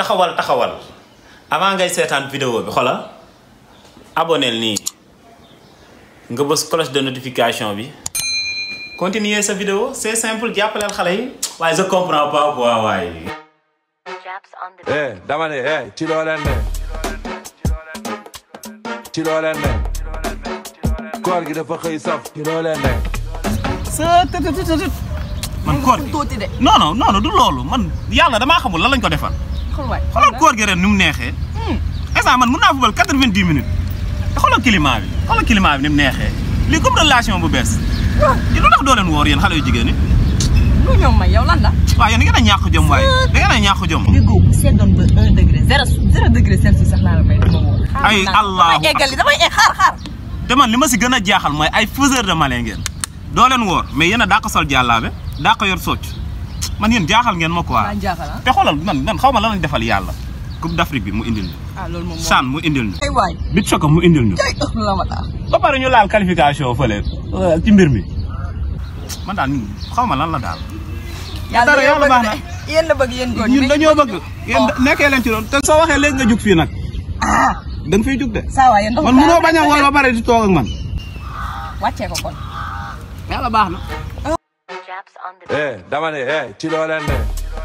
taxawal taxawal avant ngay seetaan vidéo bi xoolal aboneel nii nga bës cloche de notification bi continuer sa vidéo c'est simple jàppaleel xale yi waaye je comprends pas quoi waaye. Japs on the eh dama ne eh ci loo leen ne ci loo leen ne koor gi dafa xëy saf ci loo leen ne sa të të të të man koor gi tuuti de non non non du loolu man yàlla damaa xamul lan lañ ko defal xool waay xoolal koor gi ren ni mu neexee instant man mun naa fubal quatre-vingt-dix minutes te xoolal climat bi xoolal climat bi ni mu neexee lii comme relation bu bees yi lu tax doo leen woor yéen xale yu jigéen ñi lu ñoom may yow lan la waaw yéen da ngeen a ñàkk jom waaye da ngeen a ñàkk jom déggoo bu seddoon ba un degré zéro zéro degré celsius sax laa la may dama wóor Ay, Allahu damay eggali damay egg xaar xaar te man li ma si gën a jaaxal mooy ay faiseur de malin ngeen doo leen woor mais yéen a daa ko sol jàllaabe daa ko yor socc man yéen jaaxal ngeen ma quoi maa jaaxal ah te xoolal man man xaw ma lan lañ defal yàlla coupe d'Afrique bi mu indil ñu ah loolu moom CHAN mu indil ñu ay waay bit soko mu indil ñu ay ëpp la ma tax ba pare ñu laal qualification fële ci mbir mi man daal ñun xaw ma lan la daal dara yàlla baax na yéen la bëgg yéen góor ñi ñun dañoo bëgg yéen nekkee leen ci loolu te soo waxee léegi nga jug fii nag ah da nga fiy jug de saa waay yéen ndox man munoo bañ a woor ba pare di toog ak man wàccee ko kon yàlla baax na Japs on the eh dama ne eh ci loo leen ne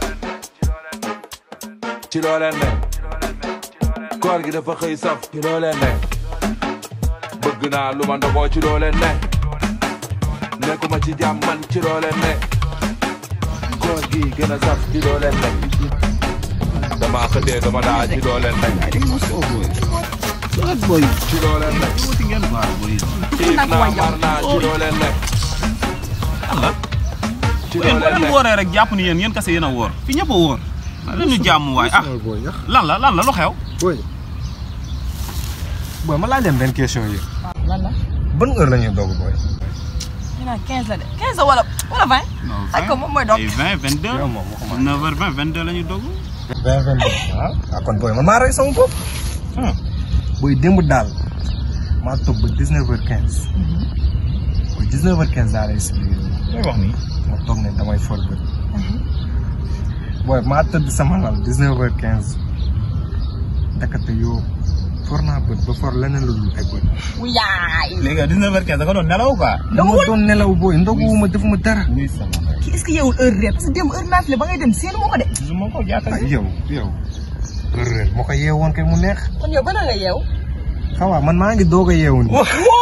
ci loo leen ne koor gi dafa xëy saf ci loo leen ne bëgg naa lu ma ndogoo ci loo leen ne nekkuma ci jàmm man ci loo leen ne koor gi gën a saf ci loo leen ne dama xëddee dama daa ci loo leen ne ci loo leen ne xiif naa mar naa ci loo leen ne Allah ci yéen loo boo leen leen ne wooree rek jàpp ni yéen yéen kese yéen a woor fi ñëpp a woor lan ñu jàmm waay ah booy yax lan la lan la lu xew booy booy ma laaj leen benn question yi lan la ban heure la ñuy doog booy ñu naan 15 la de 15 la wala wala 20 ak ko moom mooy doog ay 20 22 yow moom waxuma 9 heures 20 22 la ñuy dogg vingt vingt deux ah ah kon booy man maa rey sama bopp booy démb daal maa toog ba dix neuf heures quinze booy dix neuf heures quinze daa lay expliqué looy wax nii ma toog ne damay for bët booy maa tëdd sama lal dix neuf heures quinze dakate yoo for naa bët ba for leneen lu dul ay bët wu yaay léegi 19 heures 15 da nga doon nelaw quoi dama doon nelaw booy ndoguwuma defuma dara oui sama kii est-ce que yeewul heure réer parce que démb heure naafile ba ngay dem seenu moo ko de gisuma ko jàkka ay yow yow heure réer moo ko yeewoon kay mu neex kon yow bana nga yeew xawaa man maa ngi doog a yeewu nii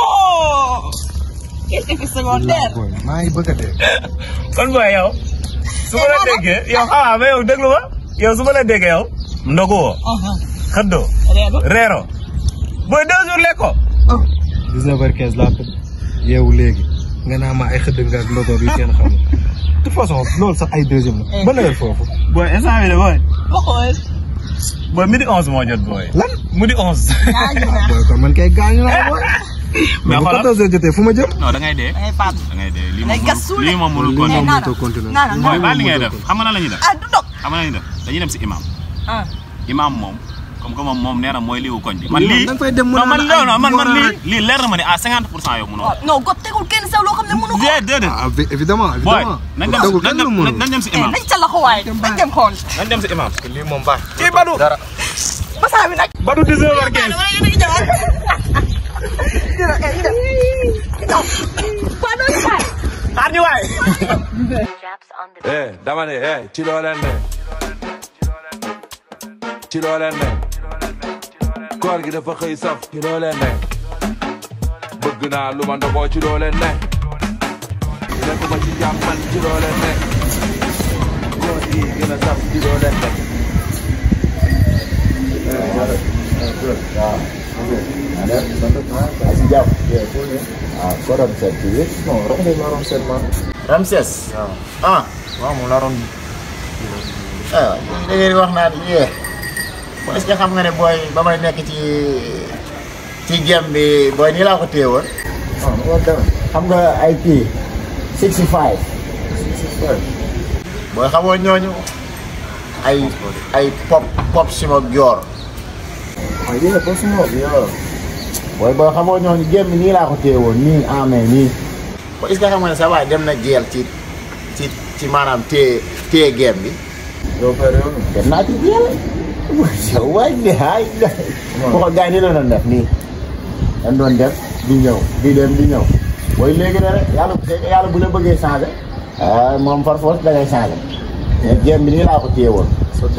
quel effet secondaire booy maa ngi bëgg a dee kon booy yow su ma la déggee yow xawaa ba yow déglu ma yow su ma la déggee yow ndogu woo xëddoo reedu reero booy deux jours lekko 19 heures 15 laa tëdd yeewu léegi nga naa ma ay xëdd nga ak ndogoog yi kenn xamul de toute façon loolu sax ay deuxième la ban heure foofu booy instant bi de booy waxool booy midi 11 moo jot booy lan midi 11 gaañu na booy kon man kay gaañu naa booy mais mais bu xoolal 14 heures jotee fu ma jëm non da ngay dee da ngay faatu da ngay dee lii Day moom gas suul lii moom mënul lii ko moom naan mënutoo continuer naan booy naan baal li ngay def xam nga lan la ñuy def ah du dog xam nga lan la ñuy def dañuy dem si imam ah imam moom comme que moom moom nee na mooy liiwu koñ bi man Lii moom lii da nga fay dem mu non man naan non non man man ay lii rek. lii leer na ma ne à 50 pour cent yow mënoo waaw non got tegul kenn sax loo xam ne mënu ko déedéet déedéet ah vi- évidemment booy évidemment nañ dem dogul nañ kenn dem lu mënul nañ dem si eh imam nañ ca loxo waaye nañ dem xool nañ dem si imam lii moom baax kii Badou dara basaa bi nag Badou 19 heures 15 wala yéen a ngi ñëwaat dina eh dina dina waa doon xaar xaar ñu waay Japs on the eh dama ne eh ci loo leen ne ci loo leen ne koor gi dafa xëy saf ci loo leen ne bëgg naa lu ma ndogoo ci loo leen ne nekkuma ci jàmm man ci loo leen ne koor gi gën a saf ci loo leen ne Ramses. ah waaw moom laa doon ah da ngeen wax naan yee est-ce que xam nga ne booy ba may nekk ci ci gem bi booy nii laa ko téye woon. ah loolu dama xam nga ay kii 65. 65. booy xamoo ñooñu ay ay pop pop simo joor. ah yee pop simo joor. booy booy xamoo ñooñu gem bi nii laa ko téye woon nii amee nii. ko est-ce que xam nga ne sa waay dem na jeel ci ci ci maanaam téye téye gem bi. doo fay réew mi dem naa ci jeel yow waay bi ay bu ko gars yi nii la doon def nii dañ doon def di ñëw di dem di ñëw booy léegi ne rek yàlla yàlla bu la bëggee changé ah moom par force da ngay changé mais jéem bi nii laa ko téye woon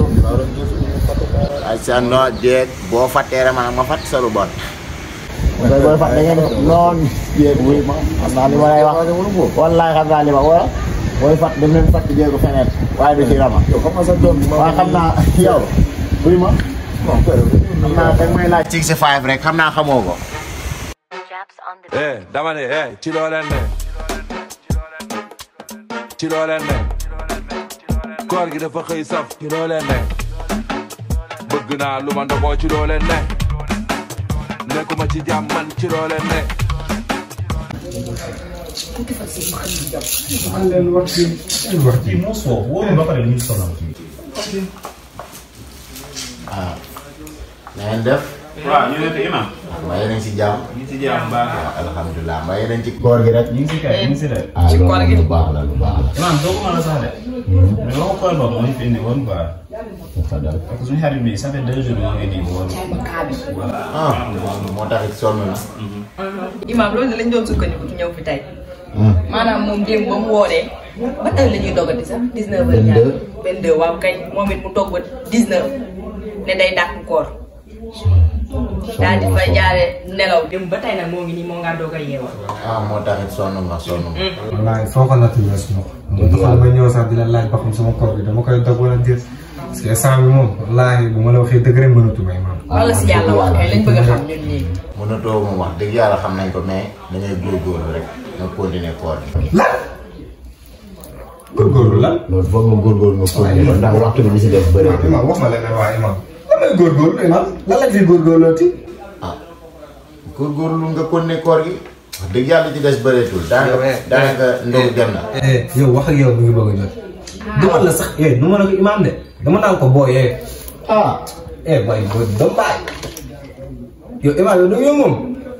ay sa noo jéeg boo fàttee rek maanaam ma fàtt sa lu bon booy booy fàtt da ngeen noon jéeg wuy ma xam naa li ma lay wax wallaay xam naa li ma wala booy fàtt dem leen fàtt jéegu feneen waaye du ci rama waaye xam naa yow wuy ma xam naa da may laaj six five rek xam naa xamoo ko Japs on the beat. eh dama ne eh ci loo leen ne ci loo leen ne koor gi dafa xëy saf ci loo leen ne bëgg naa lu ma ndogoo ci loo leen ne nekkuma ci jàmm man ci loo leen ne man leen wax ci wax ci moo soof wóorul ba pare ñu sonal waaw na ngeen def waaw ñu ne ko imam mbaa yéen a ngi si jàmm ñu ngi si jàmm baax waaw alhamdulilah mbaa yéen a ngi ci koor gi rek ñu ngi si kay ñu ngi si de ah loolu lu baax la lu baax la imam doo ko mën a sax de mais waxu koor boobu moo ñu fi indi woon quoi parce que suñu xarit bi ça fait deux jours moo ngi nii woon ah moo tax it sonn na Imaam loolu de lañ doon sukkandiku ci ñëw fi tey maanaam moom démb ba mu wooree ba tey la ñuy dogati sax 19 heures ñaar 22 waaw kay moom it mu toog ba 19 ne day dàq koor daal di fay jaare nelaw démb ba tey nag moo ngi nii moo ngaa doog a yeewa ah moo tax it sonn na sonn na wallaay foo ko natt weesu ma ko. moo taxoon ma ñëw sax di la laaj ba xam sama koor bi dama koy dog wala déet parce que instant bi moom wallaahi bu ma la waxee dëgg rek mënatu may maam. wala si yàlla wax kay lañ bëgg a xam ñun ñii mënatoo moom wax dëgg yàlla xam nañ ko mais da ngay góorgóorlu rek nga continuer koor gi lan góorgóorlu lan. loolu foog nga góorgóorlu nga continuer ko ndax waxtu bi li si def bëri imam wax ma leneen waa imam lan lay góorgóorlu imam lan la fi góorgóorlooti. ah góorgóorlu nga continuer koor gi wax dëgg yàlla ci des bëreetul daanaka daanaka ndogu dem na yow wax ak yow mi ngi bëgg a jot. du ma la sax eh du ma la ko imam de dama naan ko booy eh. ah eh booy booy doo bàyyi. yow imam yow da nga yow moom.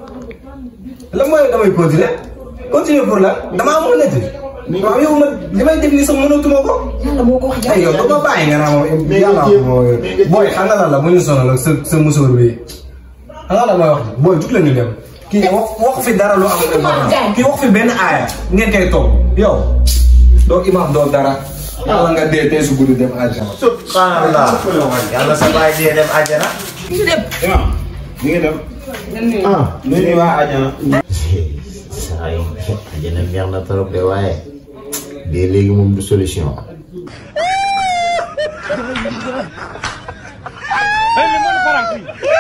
lan mooy damay continuer continuer pour lan damaa mën a nekk. waaw yow man li may def nii sax mënatuma ko. yàlla moo ko wax ay yow doo ko bàyyi nga naan moom yàlla moo booy xam nga lan la bu ñu sonal ak sa sa musóor bi xam nga lan mooy wax ji booy jug la ñu dem kii wax wax fi dara lu am importance kii wax fi benn aaya ngeen koy toog yow doo imaam doo dara yàlla nga dee tey su guddi dem àjjana subhanallah yàlla sa baay dee dem àjjana ñu dem imam ñu ngi dem ah ñu ngi waa àjjana saa yi àjjana neex na trop de waaye dee léegi moom du solution Hey, le monde part en cri.